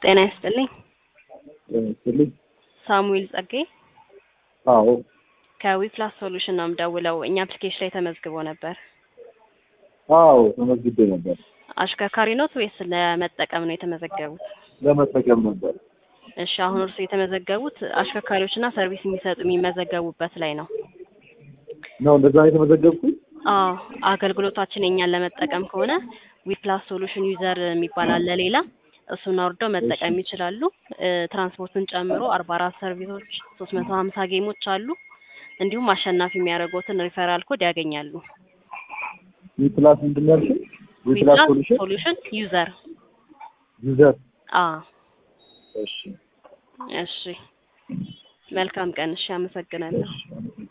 ጤና ይስጥልኝ። ስልኝ ሳሙኤል ጸጋዬ አዎ ከዊፕላስ ሶሉሽን ነው የምደውለው። እኛ አፕሊኬሽን ላይ ተመዝግቦ ነበር። አዎ ተመዝግቤ ነበር። አሽከርካሪ ኖት ወይስ ለመጠቀም ነው የተመዘገቡት? ለመጠቀም ነበር። እሺ አሁን እርሱ የተመዘገቡት አሽከርካሪዎችና ሰርቪስ የሚሰጡ የሚመዘገቡበት ላይ ነው። ነው እንደዛ ነው የተመዘገብኩት? አዎ አገልግሎታችን የኛን ለመጠቀም ከሆነ ዊፕላስ ሶሉሽን ዩዘር የሚባል አለ ሌላ እሱን አውርደው መጠቀም ይችላሉ። እ ትራንስፖርትን ጨምሮ አርባ አራት ሰርቪሶች ሶስት መቶ ሀምሳ ጌሞች አሉ። እንዲሁም አሸናፊ የሚያደርጉትን ሪፈራል ኮድ ያገኛሉ። ዊፕላስ ምንድን ነው ያልሽኝ? ዊፕላስ ሶሉሽን ሶሉሽን ዩዘር ዩዘር። አ እሺ እሺ መልካም ቀን። እሺ አመሰግናለሁ። እሺ